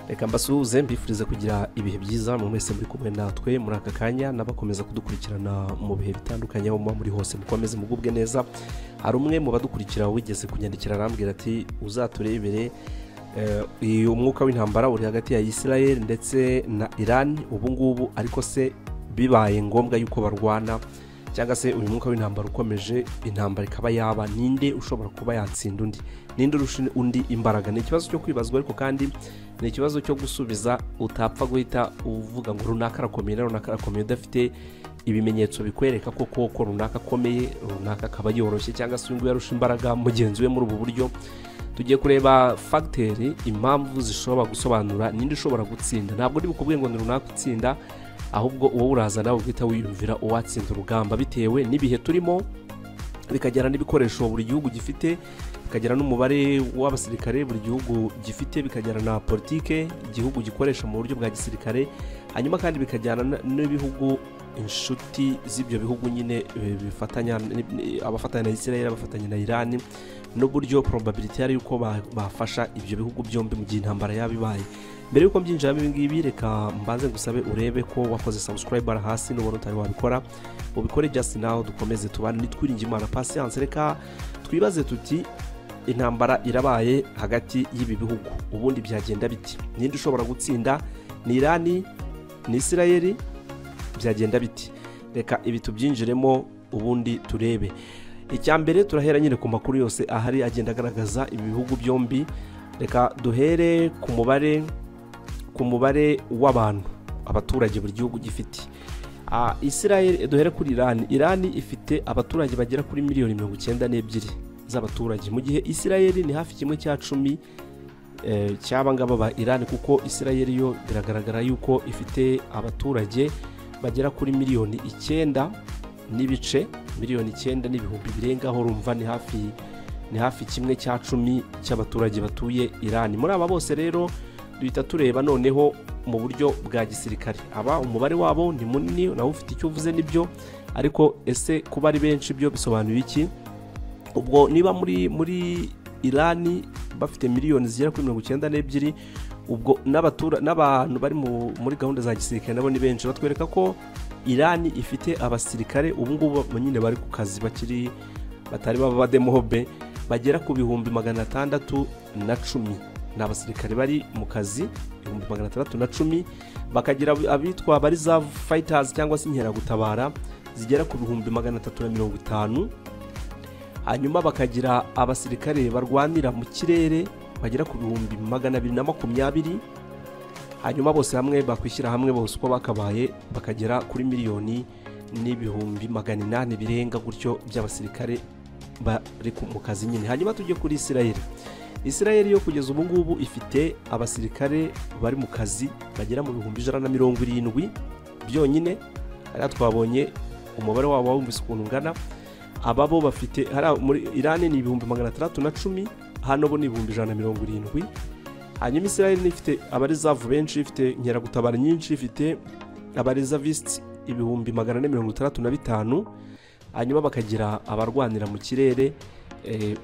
reka mbasuhuze mbifuriza kugira ibihe byiza mu mwese muri kumwe natwe muri aka kanya n'abakomeza kudukurikirana mu bihe bitandukanye aho muba muri hose mukomeze mugubwe neza hari umwe mu badukurikira wigeze kunyandikira arambwira ati uzaturebere uyu mwuka w'intambara uri hagati ya Israel ndetse na Iran ubu ngubu ariko se bibaye ngombwa yuko barwana cyangwa se uyu mwuka w'intambara ukomeje intambara ikaba yaba ninde ushobora kuba yatsinda undi ninde urusha undi imbaraga ni ikibazo cyo kwibazwa ariko kandi ni ikibazo cyo gusubiza utapfa guhita uvuga ngo runaka arakomeye na runaka arakomeye udafite ibimenyetso bikwereka ko koko runaka akomeye runaka akaba yoroshye cyangwa se uyu nguyu yarusha imbaraga mugenzi we muri ubu buryo tugiye kureba fagiteri impamvu zishobora gusobanura ninde ushobora gutsinda ntabwo uri bukubwe ngo ni runaka utsinda ahubwo uwo uraza nawe ugahita wiyumvira uwatsinda urugamba bitewe n'ibihe turimo bikagera n'ibikoresho buri gihugu gifite bikagera n'umubare w'abasirikare buri gihugu gifite bikagera na politike igihugu gikoresha mu buryo bwa gisirikare hanyuma kandi bikajyana n'ibihugu inshuti z'ibyo bihugu nyine bifatanya abafatanya na israel abafatanya na irani n'uburyo probability yari yuko bafasha ibyo bihugu byombi mu gihe intambara yaba ibaye mbere y'uko mbyinjiramo ibi ngibi reka mbanze ngusabe urebe ko wakoze sabusikarayiba hasi n'ubona utari wabikora ubikore just nawe dukomeze tubane nitwiringe imana pasiyanse reka twibaze tuti intambara irabaye hagati y'ibi bihugu ubundi byagenda biti ninde ushobora gutsinda ni irani ni israel byagenda biti reka ibi tubyinjiremo ubundi turebe icya mbere turahera nyine ku makuru yose ahari agenda agaragaza ibi bihugu byombi reka duhere ku mubare ku mubare w'abantu abaturage buri gihugu gifite israel duhere kuri irani irani ifite abaturage bagera kuri miliyoni mirongo icyenda n'ebyiri z'abaturage mu gihe israel ni hafi kimwe cya cumi ngaba ba irani kuko israel yo biragaragara yuko ifite abaturage bagera kuri miliyoni icyenda n'ibice miliyoni icyenda n'ibihumbi birengaho rumva ni hafi ni hafi kimwe cya cumi cy'abaturage batuye irani muri aba bose rero duhita tureba noneho mu buryo bwa gisirikare aba umubare wabo ni munini nawe ufite icyo uvuze nibyo ariko ese kuba ari benshi byo bisobanura iki ubwo niba muri muri irani bafite miliyoni zigera kuri mirongo icyenda n'ebyiri ubwo n'abantu bari muri gahunda za gisirikare nabo ni benshi batwereka ko irani ifite abasirikare ubu ngubu nyine bari ku kazi bakiri batari baba bademobe bagera ku bihumbi magana atandatu na cumi ni abasirikare bari mu kazi ibihumbi magana atandatu na cumi bakagira abitwa bari za fayitazi cyangwa se inkeragutabara zigera ku bihumbi magana atatu na mirongo itanu hanyuma bakagira abasirikare barwanira mu kirere bagera ku bihumbi magana abiri na makumyabiri hanyuma bose hamwe bakwishyira hamwe bose uko bakabaye bakagera kuri miliyoni n'ibihumbi magana inani birenga gutyo by'abasirikare bari mu kazi nyine hanyuma tujye kuri israel israel yo kugeza ubu ngubu ifite abasirikare bari mu kazi bagera mu bihumbi ijana na mirongo irindwi byonyine hariya twabonye umubare wabo wumvise ukuntu ungana ababo bafite muri irani ni ibihumbi magana atandatu na cumi hano bo ni ibihumbi ijana na mirongo irindwi hanyuma israel ifite abarizavu benshi ifite inkeragutabara nyinshi ifite abarizavisi ibihumbi magana ane mirongo itandatu na bitanu hanyuma bakagira abarwanira mu kirere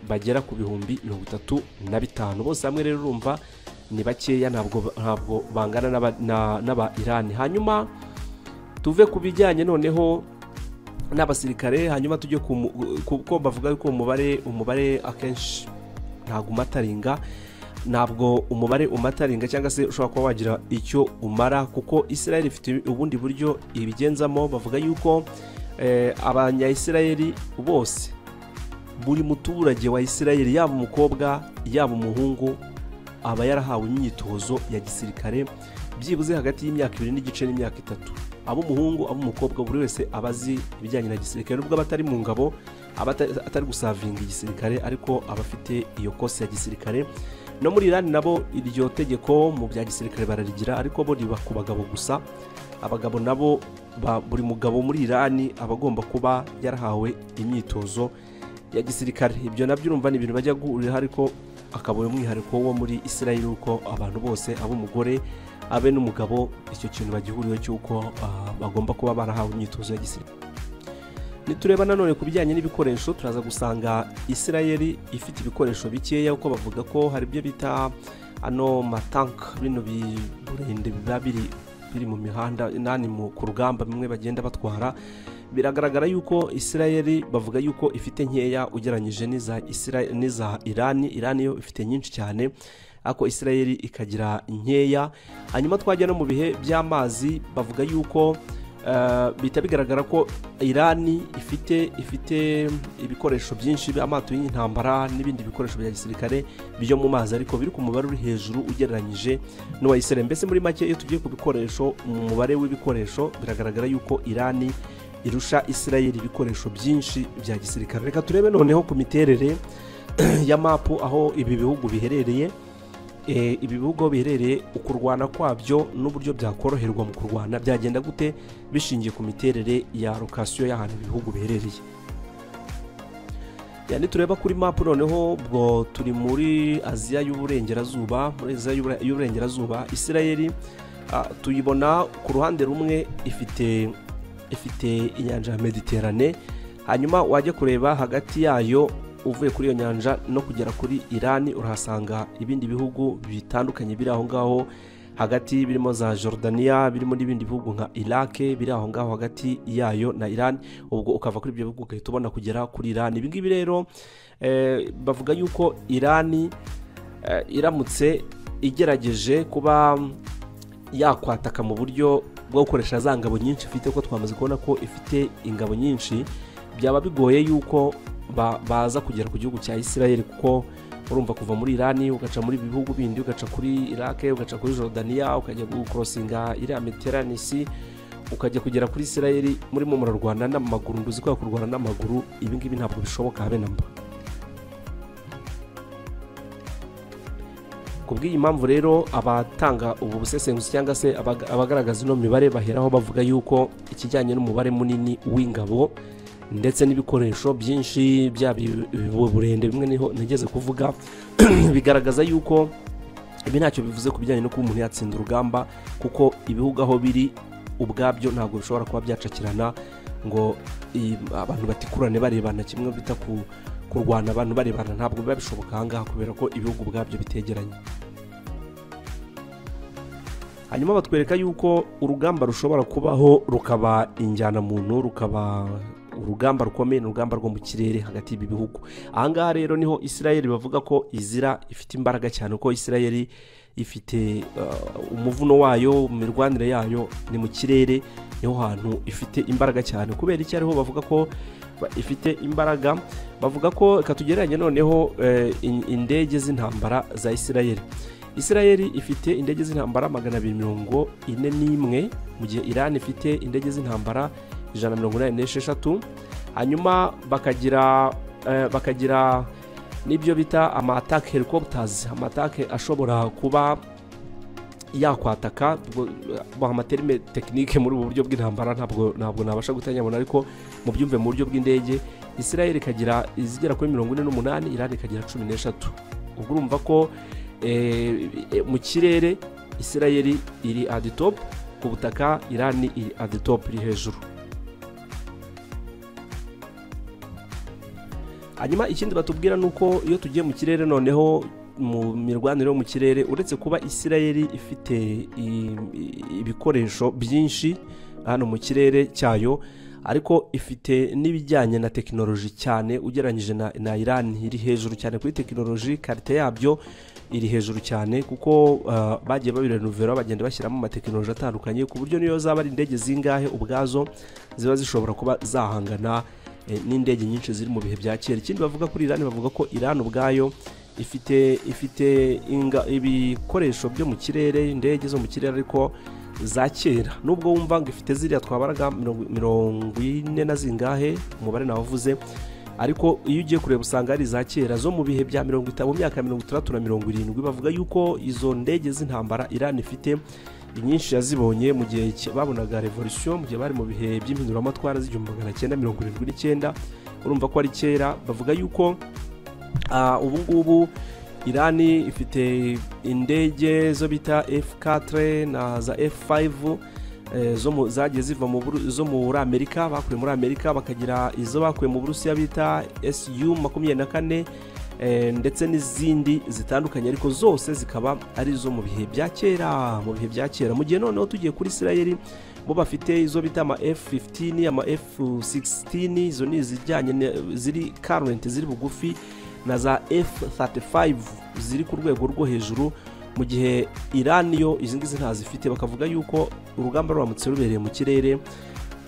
bagera ku bihumbi mirongo itatu na bitanu bose hamwe rero urumva ni bakeya ntabwo bangana n'aba irani hanyuma tuve ku bijyanye noneho n'abasirikare hanyuma tujye kuko bavuga ko umubare umubare akenshi ntabwo umataringa ntabwo umubare umataringa cyangwa se ushobora kuba wagira icyo umara kuko israel ifite ubundi buryo ibigenzamo bavuga yuko abanyayisirayeri bose buri muturage wa israel yaba umukobwa yaba umuhungu aba yarahawe imyitozo ya gisirikare byibuze hagati y'imyaka ibiri n'igice n'imyaka itatu ab'umuhungu ab'umukobwa buri wese aba azi ibijyanye na gisirikare nubwo aba atari mu ngabo aba atari gusavinga igisirikare ariko aba afite iyo kose ya gisirikare no muri irani nabo iryo tegeko mu bya gisirikare bararigira ariko bo riba ku bagabo gusa abagabo nabo buri mugabo muri irani aba agomba kuba yarahawe imyitozo ya gisirikare ibyo nabyo urumva ni ibintu bajya guhuriraho ariko akaba umwihariko wo muri israel uko abantu bose ab'umugore abe n'umugabo icyo kintu bagihuriyeho cy'uko bagomba kuba barahawe imyitozo ya gisirikare nitureba nanone ku bijyanye n'ibikoresho turaza gusanga isirayeli ifite ibikoresho bikeya kuko bavuga ko hari ibyo bita ano matanka bino biburende biba biri biri mu mihanda nani mu- ku rugamba bimwe bagenda batwara biragaragara yuko isirayeli bavuga yuko ifite nkeya ugereranyije n'iza Isira- n'iza irani irani yo ifite nyinshi cyane ariko isirayeli ikagira nkeya hanyuma twajya no mu bihe by'amazi bavuga yuko eh, bihita bigaragara ko irani ifite ifite ibikoresho byinshi amato y'intambara n'ibindi bikoresho bya gisirikare byo mu mazi ariko biri ku mubare uri hejuru ugereranyije n'uwa isirayeli mbese muri make iyo tugiye ku bikoresho mu mubare w'ibikoresho biragaragara yuko irani irusha isirayeli ibikoresho byinshi bya gisirikare reka turebe noneho ku miterere ya mapu aho ibi bihugu biherereye Eh, ibi bihugu biherereye ukurwana kwabyo n'uburyo byakoroherwa mu kurwana byagenda gute bishingiye ku miterere ya lokasiyo y'ahantu ibi bihugu biherereye yani tureba kuri mapu noneho ubwo turi muri aziya y'uburengerazuba muri aziya y'Ubura- y'uburengerazuba isirayeli ah, tuyibona ku ruhande rumwe ifite ifite inyanja ya mediterane hanyuma wajya kureba hagati yayo uvuye kuri iyo nyanja no kugera kuri irani urahasanga ibindi bihugu bitandukanye biri aho ngaho hagati birimo za Jordania birimo n'ibindi bihugu nka Iraq biri aho ngaho hagati yayo na Iran ubwo ukava kuri ibyo bihugu ugahita ubona kugera kuri Iran ibi ngibi rero eh, bavuga yuko Irani eh, iramutse igerageje kuba yakwataka mu buryo bwo gukoresha za ngabo nyinshi ifite kuko twamaze kubona ko ifite ingabo nyinshi byaba bigoye yuko ba- baza kugera ku gihugu cya Isirayeli kuko urumva kuva muri Irani ugaca muri ibi bihugu bindi ugaca kuri Iraq ugaca kuri Jordania ukajya gukorosinga iriya Mediterane si ukajya kugera kuri Isirayeli murimo murarwana n'amaguru nduzi ko kurwana n'amaguru ibi ngibi ntabwo bishoboka habe na mba ku bw'iyi mpamvu rero abatanga ubu busesenguzi cyangwa se abaga- abagaragaza ino mibare baheraho bavuga yuko ikijyanye n'umubare munini w'ingabo ndetse n'ibikoresho byinshi byaba ibi- ibi- burende bimwe niho nigeze kuvuga bigaragaza yuko ibi ntacyo bivuze ku bijyanye no kuba umuntu yatsinda urugamba kuko ibihugu aho biri ubwabyo ntabwo bishobora kuba byacakirana ngo i- abantu batikurane barebana kimwe bita ku kurwana abantu barebana ntabwo biba bishoboka ahangaha kubera ko ibihugu ubwabyo bitegeranye hanyuma batwereka yuko urugamba rushobora kubaho rukaba injyanamuntu rukaba urugamba rukomeye n'urugamba rwo mu kirere hagati y'ibi bihugu ahangaha rero niho isirayeli bavuga ko izira ifite imbaraga cyane kuko isirayeli ifite uh, umuvuno wayo mirwanire yayo ni mu kirere niho hantu ifite imbaraga cyane kubera iki ariho bavuga ko ba- ifite imbaraga bavuga ko reka tugereranye noneho eh, in- indege z'intambara za isirayeli isirayeli ifite indege z'intambara magana abiri mirongo ine n'imwe mu gihe irani ifite indege z'intambara ijana na mirongo inani n'esheshatu hanyuma bakagira eh, bakagira n'ibyo bita amatake helicopters amatake ashobora kuba yakwataka ubwo, eh, bah, amaterime tekinike muri ubu buryo bw'intambara ntabwo ntabwo nabasha gutanyabona ariko mubyumve mu buryo bw'indege isirayeli ikagira izigera kuri mirongo ine n'umunani irani ikagira cumi n'eshatu ubwo urumva ko eh, eh, mu kirere isirayeli iri adi top ku butaka irani iri adi top iri hejuru hanyuma ikindi batubwira ni uko iyo tugiye mu kirere noneho mu mirwanire yo mu kirere uretse kuba isirayeli ifite i- i- ibikoresho byinshi hano mu kirere cyayo ariko ifite n'ibijyanye na tekinoloji cyane ugereranyije na, na irani iri hejuru cyane kuri tekinoloji karite yabyo iri hejuru cyane kuko uh, bagiye babirenuvera bagenda bashyiramo amatekinoloji atandukanye ku buryo niyo zaba ari indege zingahe ubwazo ziba zishobora kuba zahangana eh, n'indege nyinshi ziri mu bihe bya kera ikindi bavuga kuri irani bavuga ko irani ubwayo ifite ifite inga- ibikoresho byo mu kirere indege zo mu kirere ariko za kera nubwo wumva ngo ifite ziriya twabaraga mirongo mirongo ine na zingahe umubare nawavuze ariko iyo ugiye kureba usanga ari iza kera zo mu bihe bya mirongo itanu mu myaka ya mirongo itandatu na mirongo irindwi bavuga yuko izo ndege z'intambara irani ifite inyinshi yazibonye mu gihe ki- babonaga revolution mu gihe bari mu bihe by'impinduramatwara z'igihumbi magana cyenda mirongo irindwi n'icyenda urumva ko ari kera bavuga yuko Ah, ubu ngubu irani ifite indege zo bita f4 na za f5 eh, zo mu- zagiye ziva mu Buru- zo muri amerika bakuye muri amerika bakagira izo bakuye mu burusiya bita su makumyabiri na kane eh, ndetse n'izindi zitandukanye ariko zose zikaba ari izo mu bihe bya kera mu bihe bya kera mu gihe noneho tugiye kuri isirayeli bo bafite izo bita ama f15 ama f16 izo ni izijyanye na- ziri current ziri bugufi na za f35 ziri ku rwego rwo hejuru mu gihe iran yo izi ngizi ntazifite bakavuga yuko urugamba ruramutse rubereye mu kirere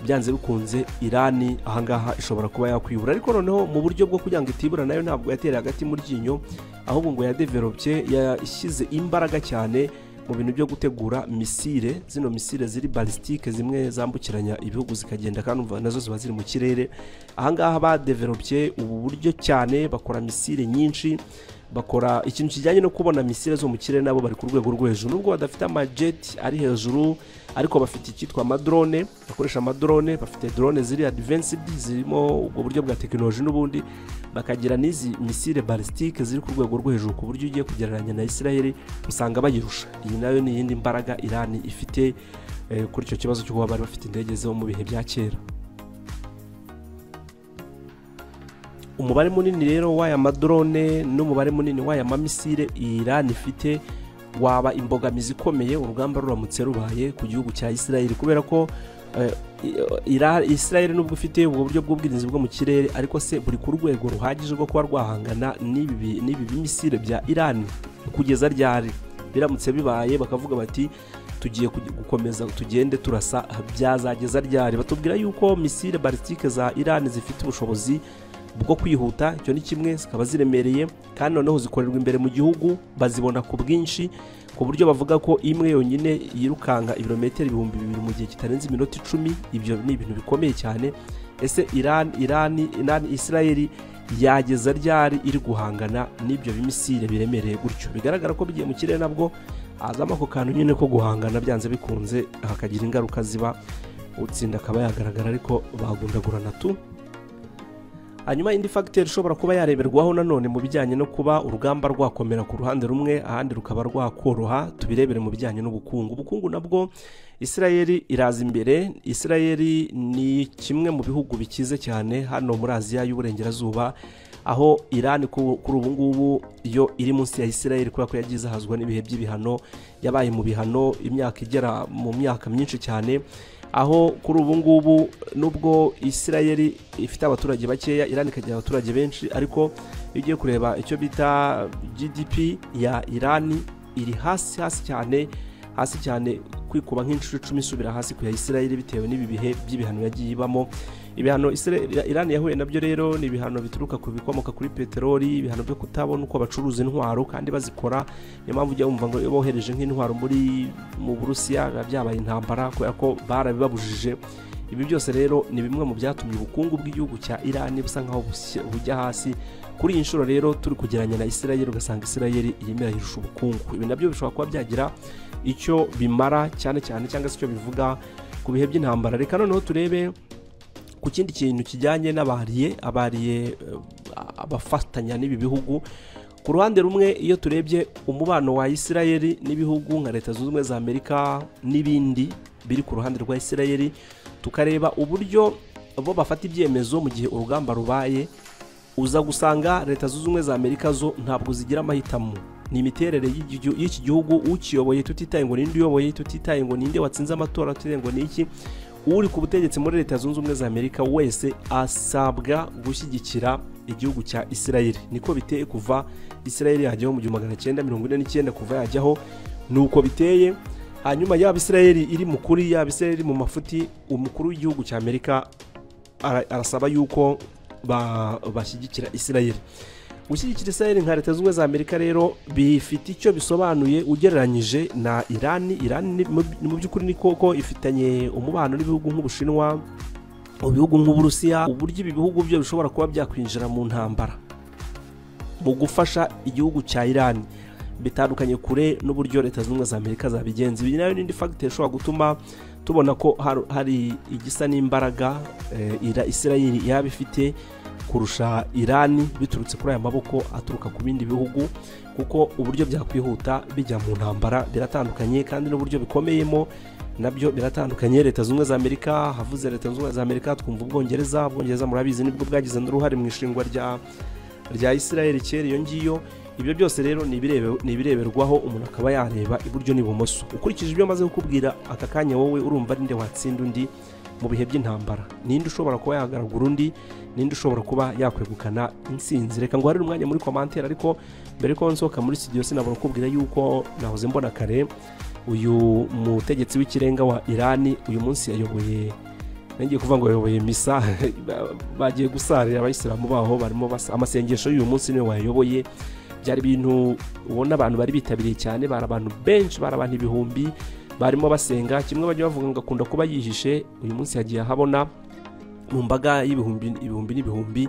byanze bikunze irani ahangaha ishobora kuba yakwibura ariko noneho mu buryo bwo kugira ngo itibura nayo ntabwo yatereye agati mu ryinyo ahubwo ngo yadevelopye yashyize imbaraga cyane mu bintu byo gutegura misile zino misile ziri balisitike zimwe zambukiranya ibihugu zikagenda kandi umva nazo ziba ziri mu kirere ahangaha badevelopye ubu buryo cyane bakora misile nyinshi bakora ikintu kijyanye no kubona misile zo mu kirere nabo bari ku rwego rwo hejuru nubwo badafite amajeti ari hejuru ariko bafite icyitwa amadrone bakoresha amadrone bafite drone ziri advanced zirimo ubwo buryo bwa tekinoloji n'ubundi bakagira n'izi misile balisitike ziri ku rwego rwo hejuru ku buryo ugiye kugereranya na israel usanga bayirusha iyi nayo ni iyindi mbaraga irani ifite eh, kuri icyo kibazo cyo kuba bari bafite indege zo mu bihe bya kera umubare munini rero w'aya madrone n'umubare munini w'aya mamisire irani ifite waba imbogamizi ikomeye urugamba ruramutse rubaye ku gihugu cya isirayeli kubera ko eh, Ira- isirayeli nubwo ifite ubwo buryo bw'ubwirinzi bwo mu kirere ariko se buri ku rwego ruhagije rwo kuba rwahangana n'ibi bi- n'ibi bimisire bya irani kugeza ryari biramutse bibaye bakavuga bati tugiye kugi- gukomeza tugende turasa byazageza ryari batubwira yuko misile balisitike za irani zifite ubushobozi bwo kwihuta icyo ni kimwe zikaba ziremereye kandi noneho zikorerwa imbere mu gihugu bazibona ku bwinshi ku buryo bavuga ko imwe yonyine yirukanga ibirometero ibihumbi bibiri mu gihe kitarenze iminota icumi ibyo ni ibintu bikomeye cyane ese iran irani irani isirayeli yageza ryari iri guhangana n'ibyo bimisire biremereye gutyo bigaragara ko bigiye mu kirere nabwo hazamo ako kantu nyine ko guhangana byanze bikunze hakagira ingaruka ziba utsinda akaba yagaragara ariko bagundagurana tu hanyuma indi fagiteri ishobora kuba yareberwaho nanone mu bijyanye no kuba urugamba rwakomera ku ruhande rumwe ahandi rukaba rwakoroha tubirebere mu bijyanye n'ubukungu ubukungu nabwo isirayeli iraza imbere isirayeli ni kimwe mu bihugu bikize cyane hano muri aziya y'uburengerazuba aho irani ku- kuri ubu ngubu yo iri munsi ya isirayeli kubera ko yagiye izahazwa n'ibihe by'ibihano yabaye mu bihano imyaka igera mu myaka myinshi cyane aho kuri ubu ngubu nubwo isirayeli ifite abaturage bakeya irani ikagira abaturage benshi ariko iyo ugiye kureba icyo bita gdp ya irani iri hasi hasi cyane hasi cyane kwikuba nk'inshuro icumi isubira hasi ku ya isirayeli bitewe n'ibi bihe by'ibihano yagiye ibamo ibihano Isra- irani yahuye nabyo rero ni ibihano bituruka ku bikomoka kuri peteroli ibihano byo kutabona uko bacuruza intwaro kandi bazikora niyo mpamvu ujya wumva ngo iyo bohereje nk'intwaro muri mu burusiya biba byabaye intambara kubera ko barabibabujije ibi byose rero ni bimwe mu byatumye ubukungu bw'igihugu cya irani busa nkaho bushya- bujya hasi kuri iyi nshuro rero turi kugereranya na isirayeli ugasanga isirayeli irimo irahirusha ubukungu ibi nabyo bishobora kuba byagira icyo bimara cyane cyane cyangwa se icyo bivuga ku bihe by'intambara reka noneho turebe ku kindi kintu kijyanye n'abariye abariye eh, abafatanya n'ibi bihugu ku ruhande rumwe iyo turebye umubano wa isirayeli n'ibihugu nka leta zunze ubumwe za amerika n'ibindi biri ku ruhande rwa isirayeli tukareba uburyo bo bafata ibyemezo mu gihe urugamba rubaye uza gusanga leta zunze ubumwe za amerika zo ntabwo zigira amahitamo ni imiterere y'igi- y'iki gihugu ukiyoboye tutitaye ngo ninde uyoboye tutitaye ngo ninde watsinze amatora tutitaye ngo ni iki uri ku butegetsi muri leta zunze ubumwe za amerika wese asabwa gushyigikira igihugu cya isirayeli niko biteye kuva isirayeli yajyaho mu gihumbi magana cyenda mirongo ine n'icyenda kuva yajyaho ni uko biteye hanyuma yaba isirayeli iri mu kuri yaba isirayeli iri mu mafuti umukuru w'igihugu cya amerika ara- arasaba yuko ba- bashyigikira isirayeli gushyigikira isirayeli nka leta zunze ubumwe za amerika rero bifite icyo bisobanuye ugereranyije na irani irani ni mu- ni mu by'ukuri ni koko ifitanye umubano n'ibihugu nk'ubushinwa mu bihugu nk'uburusiya uburyo ibi bihugu byo bishobora kuba byakwinjira mu ntambara mu gufasha igihugu cya irani bitandukanye kure n'uburyo leta zunze ubumwe za amerika zabigenza iyi nayo n'indi fagitire ishobora gutuma tubona ko har- hari igisa n'imbaraga eh, ira- isirayeli yaba ifite kurusha irani biturutse kuri aya maboko aturuka ku bindi bihugu kuko uburyo byakwihuta bijya mu ntambara biratandukanye kandi n'uburyo bikomeyemo nabyo biratandukanye leta zunze ubumwe za amerika havuze leta zunze ubumwe za amerika twumva ubwongereza ubwongereza murabizi nibwo bwagize n'uruhare mu ishingwa rya rya israel kera iyo ngiyo ibyo byose rero ni ibirebe- ni ibireberwaho umuntu akaba yareba iburyo n'ibumoso ukurikije ibyo maze kukubwira aka kanya wowe urumva ninde watsinda undi mu bihe by'intambara ninde ushobora kuba yagaragura undi ninde ushobora kuba yakwegukana insinzi reka ngo harire umwanya muri komantere ariko mbere ko nsohoka muri studio sinabona kukubwira yuko nahoze mbona kare uyu mutegetsi w'ikirenga wa irani uyu munsi yayoboye ngiye kuvuga ngo yayoboye misa bagiye gusarira abayisilamu baho barimo basa amasengesho y'uyu munsi niwe wayayoboye byari ibintu ubona abantu bari bitabiriye cyane bari abantu benshi bari abantu ibihumbi barimo basenga kimwe bajya bavuga ngo akunda kuba yihishe uyu munsi yagiye ahabona mu mbaga y'ibihumbi ibihumbi n'ibihumbi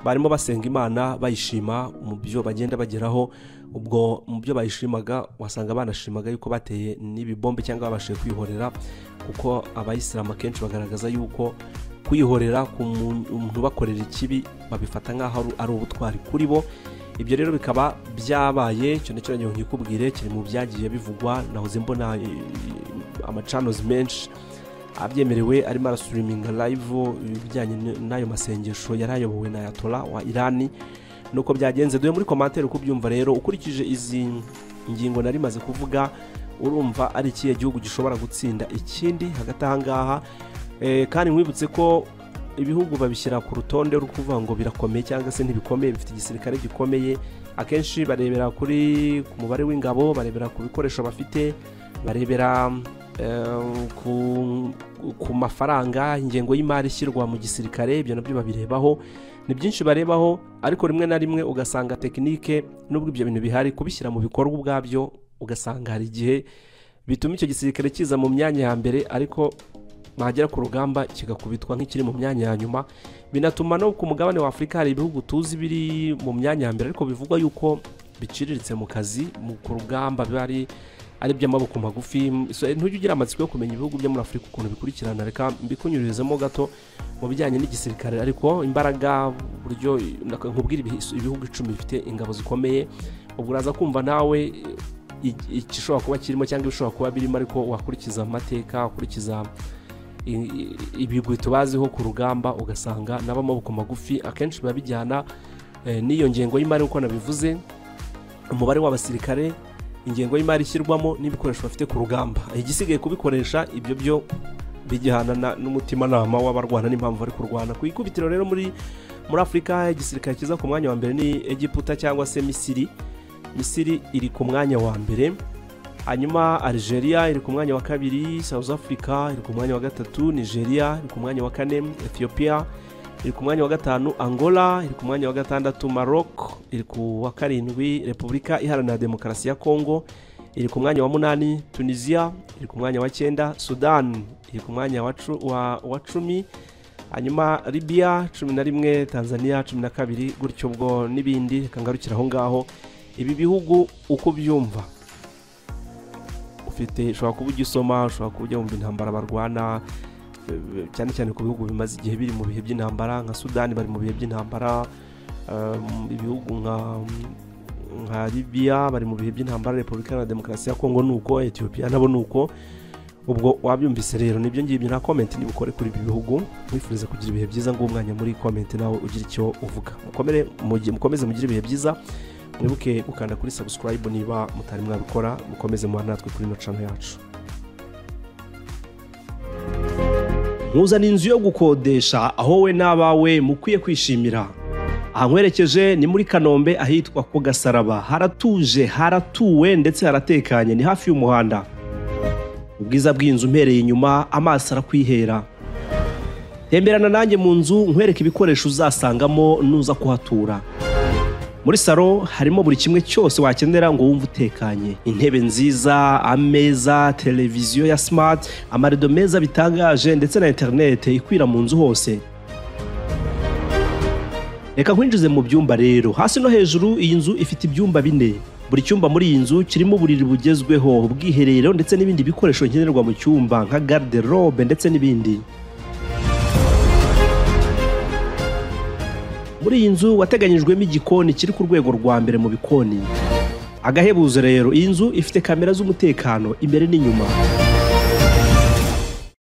barimo basenga imana bayishima mu byo bagenda bageraho ubwo mu byo bayishimaga wasanga banashimaga yuko bateye n'ibibombe cyangwa babashije kwihorera kuko abayisilamu akenshi bagaragaza yuko kwihorera ku muntu ubakorera ikibi babifata nk'aho ari- ari ubutwari kuri bo ibyo rero bikaba byabaye icyo nacyo ngira ngo nkikubwire kiri mu byagiye bivugwa nahoze mbona eh, amacanozi menshi abyemerewe arimo arasuriminga live ibijyanye n- n'ayo masengesho yari ayobowe na yatora wa irani nuko byagenze duhe muri komantere uko ubyumva rero ukurikije izi ngingo nari maze kuvuga urumva ari ikihe gihugu gishobora gutsinda ikindi hagati aha ngaha Eh, kandi nkwibutse ko ibihugu babishyira ku rutonde rwo kuvuga ngo birakomeye cyangwa se ntibikomeye bifite igisirikare gikomeye akenshi barebera kuri ku mubare w'ingabo barebera ku bikoresho bafite barebera eh, ku, ku mafaranga ingengo y'imari ishyirwa mu gisirikare ibyo nabyo babirebaho ni byinshi barebaho ariko rimwe na rimwe ugasanga tekinike n'ubwo ibyo bintu bihari kubishyira mu bikorwa ubwabyo ugasanga hari igihe bituma icyo gisirikare kiza mu myanya ya mbere ariko bagera ku rugamba kigakubitwa nk'ikiri mu myanya ya nyuma binatuma no ku mugabane wa afurika hari ibihugu tuzi biri mu myanya ya mbere ariko bivugwa yuko biciriritse mu kazi mu ku rugamba biba ari ari iby'amaboko magufi So, ntujya ugira amatsiko yo kumenya ibihugu byo muri afurika ukuntu bikurikirana reka mbikunyurizemo gato mu bijyanye n'igisirikare ariko imbaraga uburyo nkubwira ibihi- ibihugu icumi bifite ingabo zikomeye ubwo uraza kumva nawe i- igishobora kuba kirimo cyangwa ibishobora kuba birimo ariko wakurikiza amateka wakurikiza i- i- ibigwi tubaziho ku rugamba ugasanga n'abamaboko magufi akenshi biba bijyana eh, n'iyo ngengo y'imari uko nabivuze umubare w'abasirikare ingengo y'imari ishyirwamo n'ibikoresho bafite ku rugamba igisigaye kubikoresha ibyo byo bijyana na- n'umutimanama w'abarwana n'impamvu bari kurwana ku ikubitiro rero muri muri afurika igisirikare kiza ku mwanya wa mbere ni egiputa cyangwa se misiri misiri iri ku mwanya wa mbere hanyuma algeria iri ku mwanya wa kabiri south africa iri ku mwanya wa gatatu nigeria iri ku mwanya wa kane ethiopia iri ku mwanya wa gatanu angola iri ku mwanya wa gatandatu maroc iri ku wa karindwi repubulika iharanira demokarasi ya congo iri ku mwanya wa munani tunisia iri ku mwanya wa cyenda sudan iri ku mwanya wa, cu- wa, wa cumi hanyuma libya cumi na rimwe tanzania cumi na kabiri gutyo ubwo n'ibindi reka ngarukire aho ngaho ibi bihugu uko byumva ufite ushobora kuba ugisoma ushobora kuba ujya mu intambara barwana eh, cyane cyane ku bihugu bimaze igihe biri mu bihe by'intambara nka sudani bari mu bihe by'intambara um, ibihugu nka nka libiya bari mu bihe by'intambara repubulika iharanira demokarasi ya kongo ni uko etiyopiya nabo ni uko ubwo wabyumvise rero nibyo ngibyo na komenti nibukore kuri ibi bihugu mwifuriza kugira ibihe byiza nguwo umwanya muri komenti nawe ugira icyo uvuga mukomere mugi- mukomeze mugire ibihe byiza mwibuke gukanda kuri subscribe niba mutari mwabikora mukomeze mubana natwe kuri ino cano yacu nkuzana inzu yo gukodesha aho we n'abawe mukwiye kwishimira ahankwerekeje ni muri kanombe ahitwa ku gasaraba haratuje haratuwe ndetse haratekanye ni hafi y'umuhanda ubwiza bw'inzu mpereye inyuma amaso arakwihera temberana nanjye mu nzu nkwereke ibikoresho uzasangamo nuza kuhatura muri salo harimo buri kimwe cyose wakenera ngo wumve utekanye intebe nziza ameza televiziyo ya smart amarido meza bitangaje ndetse na interinete ikwira mu nzu hose reka nkwinjize mu byumba rero hasi no hejuru iyi nzu ifite ibyumba bine buri cyumba muri iyi nzu kirimo uburiri bugezweho ubwiherero ndetse n'ibindi bikoresho nkenerwa mu cyumba nka garderobe ndetse n'ibindi muri iyi nzu wateganyijwemo igikoni kiri ku rwego rwa mbere mu bikoni agahebuzo rero iyi nzu ifite kamera z'umutekano imbere n'inyuma